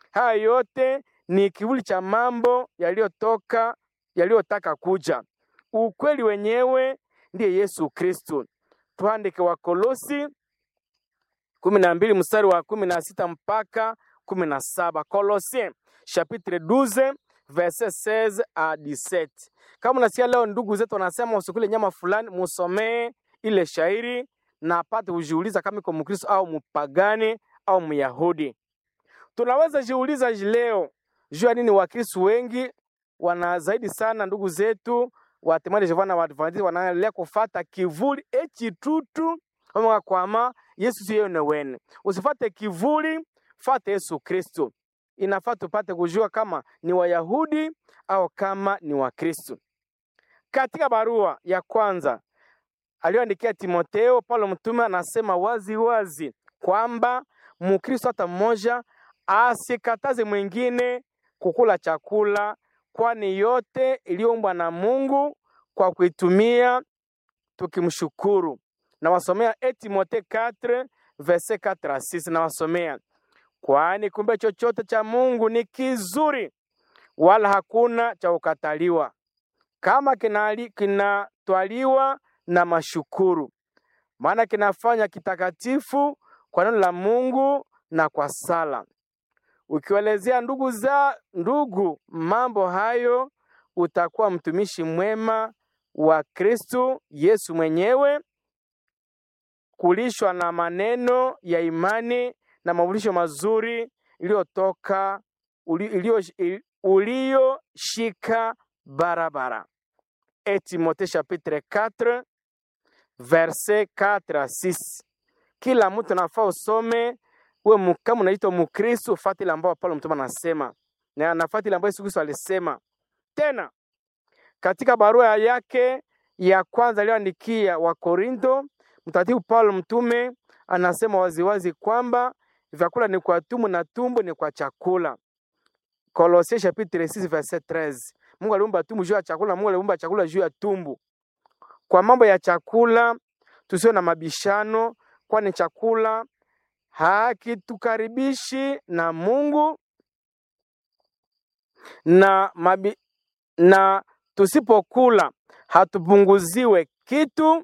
Haya yote ni kivuli cha mambo yaliyotoka yaliyotaka kuja. Ukweli wenyewe ndiye Yesu Kristo. Tuandike Wakolosi kumi na mbili mstari wa kumi na sita mpaka kumi na saba Colossiens chapitre 12 verset 16 à 17. Kama unasikia leo ndugu zetu wanasema usikule nyama fulani, musomee ile shairi na apate kujiuliza kama iko Mkristo au mpagani au Myahudi. Tunaweza jiuliza leo juu ya nini Wakristo wengi wana zaidi sana ndugu zetu wa Temani Jehova na Waadventista wanaendelea kufata kivuli echitutu kama kwama Yesu siyo ne wene. Usifate kivuli, fate Yesu Kristo. Inafaa tupate kujua kama ni Wayahudi au kama ni Wakristo. Katika barua ya kwanza aliyoandikia Timoteo, Paulo mtume anasema wazi wazi kwamba Mkristo hata mmoja asikataze mwingine kukula chakula, kwani yote iliyoumbwa na Mungu kwa kuitumia tukimshukuru. Nawasomea e Timotheo 4 verset 4 à 6, nawasomea kwani kumbe chochote cha Mungu ni kizuri, wala hakuna cha kukataliwa kama kinali- kinatwaliwa na mashukuru, maana kinafanya kitakatifu kwa neno la Mungu na kwa sala. Ukiwaelezea ndugu za ndugu mambo hayo, utakuwa mtumishi mwema wa Kristo Yesu mwenyewe, kulishwa na maneno ya imani na mafundisho mazuri iliyotoka uli- iliyo- uliyoshika barabara. Et Timothée chapitre 4 verset 4 à 6. Kila mtu nafaa usome uwe mu- kama unaitwa Mkristo, fuata ile ambayo Paulo mtume anasema na anafuata ile ambayo Yesu Kristo alisema. Tena katika barua yake ya kwanza aliyoandikia Wakorinto, mtakatifu Paulo mtume anasema waziwazi kwamba vyakula ni kwa tumbo na tumbo ni kwa chakula. Kolosien chapitre 6 verset 13. Mungu aliumba tumbo juu ya chakula, Mungu aliumba chakula juu ya tumbo. Kwa mambo ya chakula tusiwe na mabishano, kwani chakula hakitukaribishi na Mungu na, mabi, na tusipokula hatupunguziwe kitu,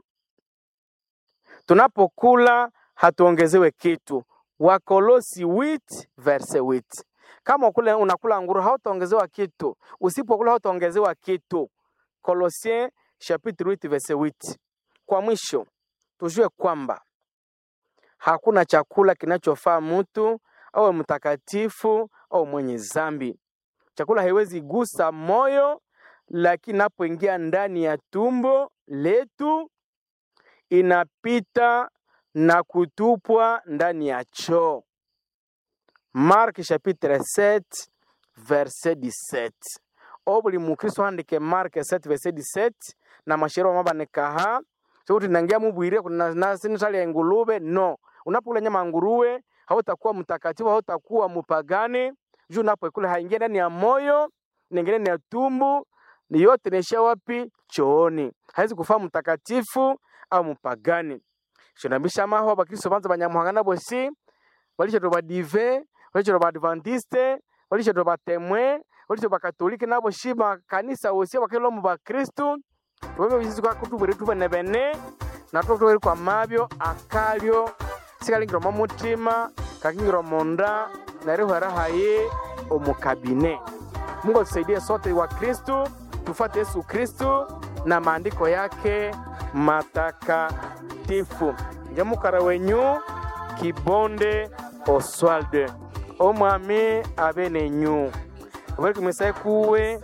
tunapokula hatuongezewe kitu. Wakolosi 8 verse 8. Kama ukule, unakula nguru hautaongezewa kitu, usipokula hautaongezewa kitu. Kolosien chapitre 8 verse 8. Kwa mwisho tujue kwamba hakuna chakula kinachofaa mtu awe mtakatifu au mwenye zambi. Chakula haiwezi gusa moyo, lakini inapoingia ndani ya tumbo letu inapita na kutupwa ndani ya choo. Mark chapitre 7 verset 17. O buli mukristo handike Mark 7 verset 17 na mashero mabanekaha sokuti nangia mubwire kuna nasinitali ya ingulube no unapokula nyama ya nguruwe hautakuwa mtakatifu hautakuwa mupagani juu unapoikula haingia ndani ya moyo naingia ndani ya tumbu ni yote naishia wapi chooni haizi kufaa mtakatifu au mupagani shonambisha maho bakristo banza banyamuhangana bosi balishato badive balishato baadventiste balishato batemwe balishato bakatolike nabo shi bakanisa wosi bakelo mu bakristu tubebe bisizi kwa kutubwere tubene bene natwo tubere kwa mabyo akalyo sikalingirwa mu mutima kakingirwa munda narihwera haye omukabine mungu atusaidie sote wa kristu tufuate yesu kristu na maandiko yake matakatifu njamukara wenyu kibonde oswalde omwami abe nenyu bari kumisaye kuwe